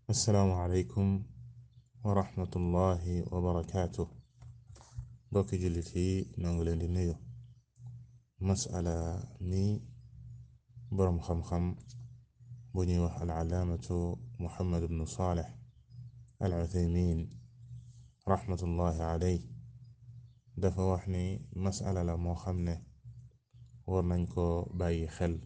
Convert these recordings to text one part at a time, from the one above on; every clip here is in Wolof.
assalaamu aleykum wa rahmatullahi wa barakaatu bokki jullit yi noo ngi leen di nuyu masala mi boroom xam-xam bu ñuy wax alcalaamatu muhammad bnu saalix al uthaymin rahmatullahi aley dafa wax ni masala la moo xam ne war nañ ko bàyyi xel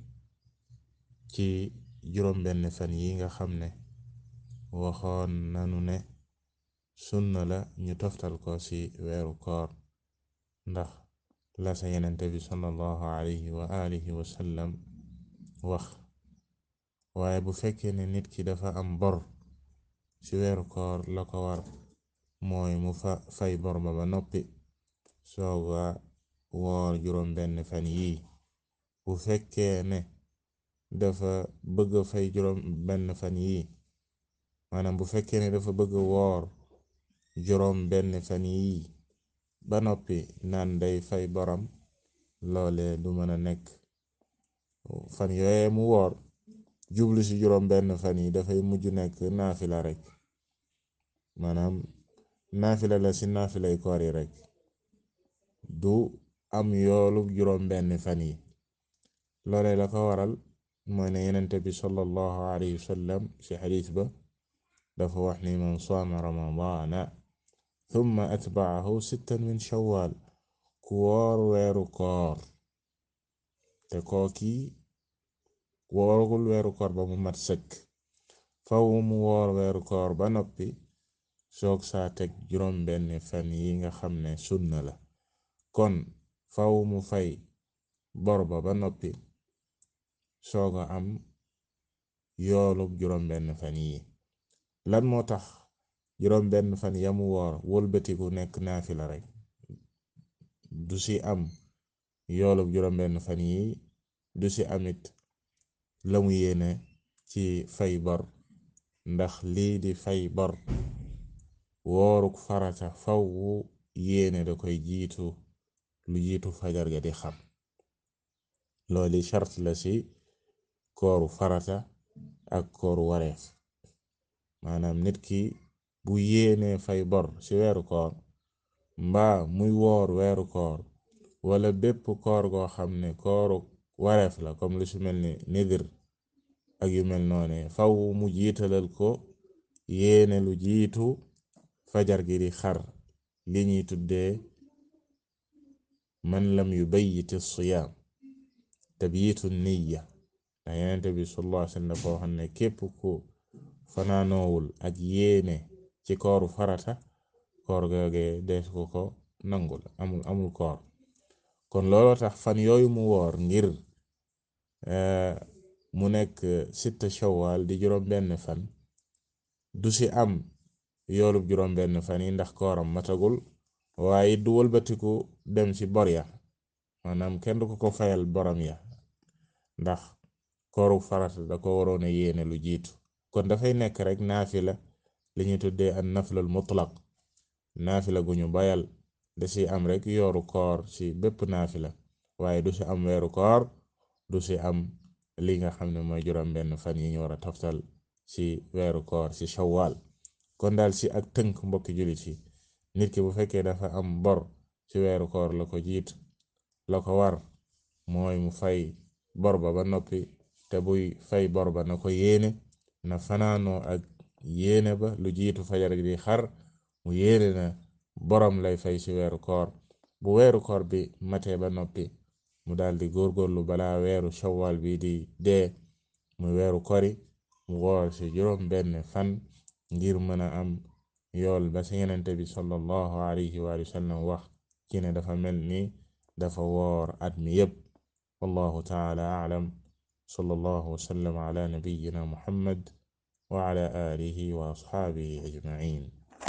ci juróom benn fan yi nga xam ne waxoon nanu ne sunna la ñu toftal ko ci weeru koor ndax la sa yenente bi sallallahu alayhi wa alihi wa sallam wax waaye bu fekkee ne nit ki dafa am bor ci weeru koor la ko war mooy mu fa fay bor ba ba noppi sooga woor juróom benn fan yii bu fekkee ne dafa bëgg fay juróom benn fan yii maanaam bu fekkee ne dafa bëgg woor juróom benn fan yii ba noppi naan day fay boram loole du mën a nekk fan yooye mu woor jublu ci juróom benn fan yi dafay mujj nekk naafila rek maanaam naafila la ci naafilay koor yi rek du am yoolu juróom benn fan yi loole la ko waral mooy ne yenente bi sallallahu alayhi wa sallam ci xadiis ba dafa wax ni man saama ramadaana thumma atbaahu sittan min shawwal ku woor weeru koor te kooki wooragul weeru koor ba mu mat sëkk faw mu woor weeru koor ba noppi soog saa teg juróom benn fan yi nga xam ne sunna la kon faw mu fay bor ba ba noppi sooga am yoolub juróom benn fan yi lan moo tax juróom benn fan yamu woor wëlbatiku nekk naafila rek du ci am yoolub juróom benn fan yi du ci amit la mu yéene ci fay bor ndax lii di fay bor wooruk farata faw wu yéene da koy jiitu lu jiitu fajar ga di xam looli chart la ci kooru farata ak kooru wareef maanaam nit ki bu yéenee fay bor ci weeru koor mbaa muy woor weeru koor wala bépp koor goo xam ne kooru wareef la comme lu ci mel ni nidir ak yu mel noone faw mu jiitalal ko yéene lu jiitu fajar gi di xar li ñuy tuddee man lam yubayyit siyaam tabyitu niya ndax yenente bi sallallahu alayhi wasallam dafa xam ne képp ku fanaanoowul ak yéene ci kooru farata koor googe dees ko ko nangul amul amul koor kon looloo tax fan yooyu mu woor ngir mu nekk sitta shawwal di juróom benn fan du ci am yoolub juróom benn fan yi ndax kooram matagul waaye du wëlbatiku dem ci bor ya maanaam kenn du ko ko fayal borom ya ndax kooru farata da ko waroon a yéene lu jiitu kon dafay nekk rek naafila li ñu tuddee an naflal mutlaq naafila gu ñu bayal da ci am rek yooru koor ci bépp naafila waaye du ci am weeru koor du ci am li nga xam ne mooy juróom benn fan yi ñu war a toftal ci weeru koor ci shawwal kon daal ci ak tënk mbokki jullit yi nit ki bu fekkee dafa am bor ci weeru koor la ko jiitu la ko war mooy mu fay bor ba ba noppi te buy fay bor ba na ko yéene na fanaanoo ak yéene ba lu jiitu fajar gi di xar mu yéene na borom lay fay ci weeru koor bu weeru koor bi matee ba noppi mu daldi góorgóorlu balaa weeru shawwal bi di dee mu weeru kori mu woor ci juróom benn fan ngir mën a am yool ba ci yenente bi sallallahu alayhi wa sallam wax ci ne dafa mel ni dafa woor at mi yépp wallahu taala a'lam sallallahu wa sallam ala nabiyyina muhammad wa ala alihi wa asxaabihi ajma'in